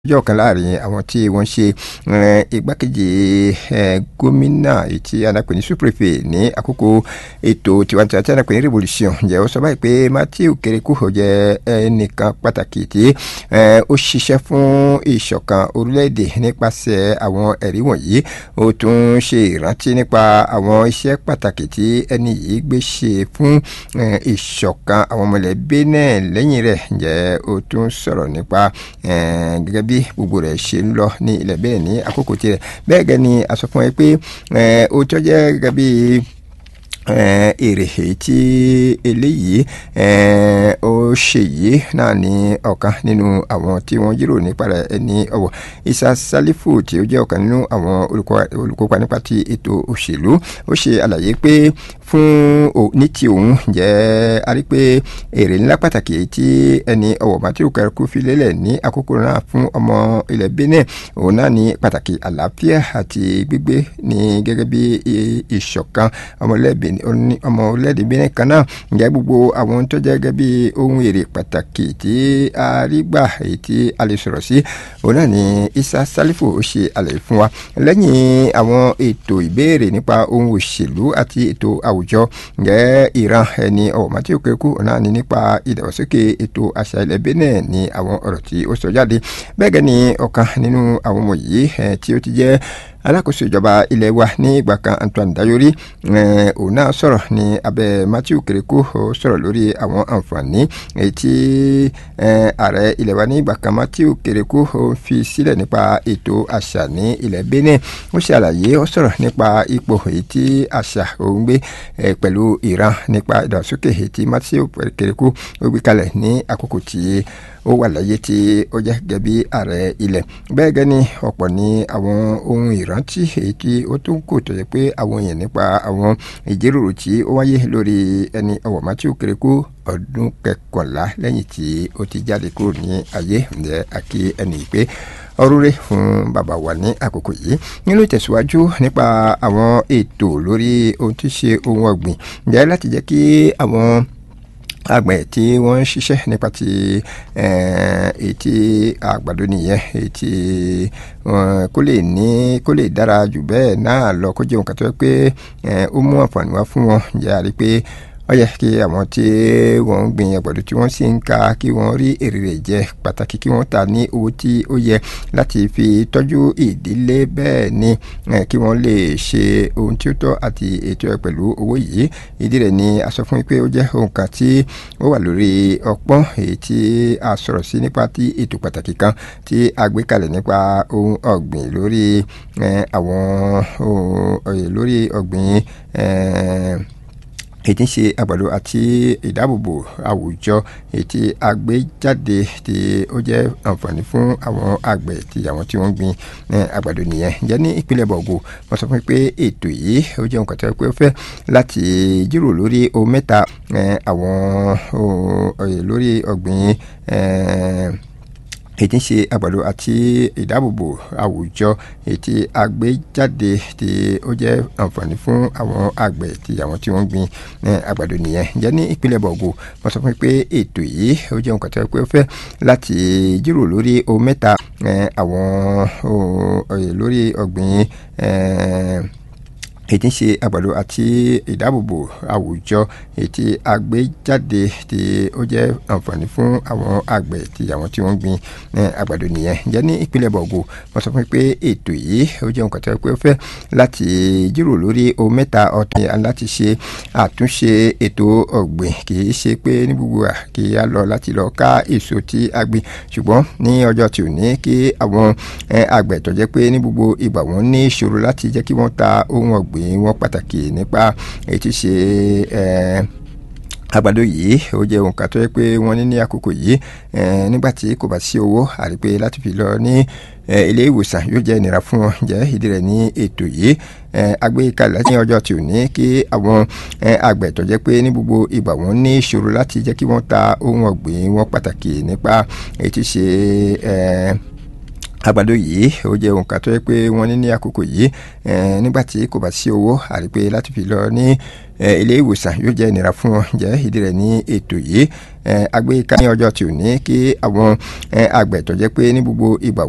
ọjọ́ kan láàrin àwọn tí wọ́n ṣe igbákejì gómìnà tí anapè ní suprefe ní àkókò ètò tiwantiwa tí anapè ní revolution ǹjẹ́ ó sọ báyìí pé matthew kereku jẹ́ ẹnìkan pàtàkì tí ó ṣiṣẹ́ fún ìṣọ̀kan orílẹ̀-èdè nípasẹ̀ àwọn ẹ̀rí wọ̀nyí ó tún ṣe ìrántí nípa àwọn iṣẹ́ pàtàkì tí ẹni yìí gbé ṣe fún ìṣọ̀kan àwọn mọ̀lẹ́bí náà lẹ́yìn rẹ̀ ǹjẹ́ ó tún sọ̀rọ̀ nípa gẹ́gẹ́ bí bí gbogbo rẹ̀ ṣe ń lọ ní ilẹ̀ bẹ́ẹ̀ ní àkókò tirẹ̀ bẹ́ẹ̀ gẹ́ ni a sọ fún ẹ pé ó tọ́ jẹ́ gẹ́gẹ́ bí èrè èyí tí eléyìí ó ṣe yìí náà ní ọ̀kan nínú àwọn tí wọ́n jíròrò nípa rẹ̀ ẹni ọ̀wọ̀ Isa Salifu tí ó jẹ́ ọ̀kan nínú àwọn olùkópa nípa ti ètò òṣèlú ó ṣe àlàyé pé fún ní ti òun jẹ́ a rí pé èrè ńlá pàtàkì tí ẹni ọ̀wọ̀ Matthew Kereku fi lélẹ̀ ní àkókò náà fún ọmọ ilẹ̀ Benin òun náà ní pàtàkì àlàáfíà àti gbígbé ní gẹ́gẹ́ bí ìṣọ̀kan ọmọlẹ́bí ọmọ orílẹ̀-èdè Benin kan náà ǹjẹ́ gbogbo àwọn tó jẹ́ gẹ́gẹ́ bí ohun èrè pàtàkì tí a rí gbà èyí tí a lè sọ̀rọ̀ sí òun náà ni Isa Salifu ó ṣe àlàyé fún wa lẹ́yìn àwọn ètò ìbéèrè nípa ohun òṣèlú àti ètò àwùjọ ǹjẹ́ ìran ẹni ọ̀wọ̀ Matthew Kereku náà ni nípa ìdàgbàsókè ètò àṣà ilẹ̀ Benin ní àwọn ọ̀rọ̀ tí ó sọ jáde bẹ́ẹ̀ gẹ́ ni ọ̀kan nínú àwọn ọmọ yìí tí ó ti jẹ́ alákòóso ìjọba ilẹ̀ wa ní ìgbà kan Antoine Dayori òun náà sọ̀rọ̀ ní abẹ́ Matthew Kereku sọ̀rọ̀ lórí àwọn àǹfààní èyí tí ààrẹ ilẹ̀ wa ní ìgbà kan Matthew Kereku fi sílẹ̀ nípa ètò àṣà ní ilẹ̀ Benin ó ṣe àlàyé ó sọ̀rọ̀ nípa ipò èyí tí àṣà òun gbé pẹ̀lú ìran nípa ìdàgbàsókè èyí tí Matthew Kereku ó gbé kalẹ̀ ní àkókò tí ó wà láyé tí ó jẹ́ gẹ́gẹ́ bí ààrẹ ilẹ̀ bẹ́ẹ̀ gẹ́ ni ọ̀pọ̀ ní àwọn ohun ìrántí èyí tí ó tún kò tó yẹ pé àwọn èèyàn nípa àwọn ìjíròrò tí ó wáyé lórí ẹni ọ̀wọ̀ Matthew Kereku ọdún kẹkànlá lẹ́yìn tí ó ti jáde kúrò ní ayé ǹjẹ́ àkí ẹni pé ọrúre fún bàbá wa ní àkókò yìí nínú ìtẹ̀síwájú nípa àwọn ètò lórí ohun tí ṣe ohun ọ̀gbìn ǹjẹ́ láti jẹ́ kí àwọn àgbẹ̀ tí wọ́n ń ṣiṣẹ́ nípa ti ètí àgbàdo nìyẹn ètí kó lè ní kó lè dára jù bẹ́ẹ̀ náà lọ kó jẹ́ nǹkan tó yẹ pé ó mú àǹfààní wá fún wọn jẹ́ àrí pé ó yẹ kí àwọn tí wọ́n ń gbìn àgbàdo tí wọ́n sì ń ka kí wọ́n rí èrè rẹ̀ jẹ pàtàkì kí wọ́n ta ní owó tí ó yẹ láti fi tọ́jú ìdílé bẹ́ẹ̀ ni kí wọ́n lè ṣe ohun tí ó tọ́ àti ètò ẹ̀ pẹ̀lú owó yìí ìdí rẹ̀ ni a sọ fún yín pé ó jẹ́ ohun kan tí ó wà lórí ọpọ́n èyí tí a sọ̀rọ̀ sí nípa tí ètò pàtàkì kan tí a gbé kalẹ̀ nípa ohun ọ̀gbìn lórí àwọn lórí ọ̀gbìn ètí ń ṣe àgbàdo àti ìdáàbòbò àwùjọ ètí àgbéjáde tí ó jẹ́ àǹfààní fún àwọn àgbẹ̀ tí àwọn tí wọ́n gbin àgbàdo nìyẹn jẹ́ ní ìpínlẹ̀ bọ̀gò wọ́n sọ fún mi pé ètò yìí ó jẹ́ nǹkan tó yẹ pé ó fẹ́ láti jíròrò lórí ohun mẹ́ta àwọn lórí ọ̀gbìn ètí ń ṣe àgbàdo àti ìdáàbòbò àwùjọ ètí àgbéjáde tí ó jẹ́ àǹfààní fún àwọn àgbẹ̀ tí àwọn tí wọ́n gbin àgbàdo nìyẹn jẹ́ ní ìpínlẹ̀ bọ̀gò wọ́n sọ fún mi pé ètò yìí ó jẹ́ nǹkan tó yẹ pé ó fẹ́ láti jíròrò lórí ohun mẹ́ta àwọn lórí ọ̀gbìn ètí ń ṣe àgbàdo àti ìdáàbòbò àwùjọ ètí àgbéjáde tí ó jẹ́ àǹfààní fún àwọn àgbẹ̀ tí àwọn tí wọ́n gbin àgbàdo nìyẹn jẹ́ ní ìpínlẹ̀ bọ̀gò wọ́n sọ fún mi pé ètò yìí ó jẹ́ nǹkan tó yẹ pé ó fẹ́ láti jíròrò lórí ohun mẹ́ta ọ̀tún láti ṣe àtúnṣe ètò ọ̀gbìn kì í ṣe pé ní gbogbo à kí á lọ láti lọ ká èso tí a gbìn ṣùgbọ́n ní ọjọ́ tí ò ní kí àwọn àgbẹ̀ tó jẹ́ pé ní gbogbo ìgbà wọn ní ìṣòro láti jẹ́ kí wọ́n ta ohun ọ̀gbìn ọ̀gbìn wọn pàtàkì nípa èyí tí ṣe àgbàdo yìí ó jẹ́ ohun kan tó yẹ pé wọ́n ní ní àkókò yìí nígbà tí kò bá sí owó àrí pé láti fi lọ ní ilé ìwòsàn yóò jẹ́ ìnira fún wọn jẹ́ ìdí rẹ̀ ní ètò yìí agbékalẹ̀ ní ọjọ́ tí ò ní kí àwọn àgbẹ̀ tó jẹ́ pé ní gbogbo ìgbà wọn ní ìṣòro láti jẹ́ kí wọ́n ta ohun ọ̀gbìn wọn pàtàkì nípa èyí tí ṣe àgbàdo yìí ó jẹ́ ohun kan tó yẹ pé wọ́n ní ní àkókò yìí nígbà tí kò bá sí owó àrí pé láti fi lọ ní ilé ìwòsàn yóò jẹ́ ìnira fún wọn jẹ́ ìdí rẹ̀ ní ètò yìí agbéka ní ọjọ́ tí ò ní kí àwọn àgbẹ̀ tó jẹ́ pé ní gbogbo ìgbà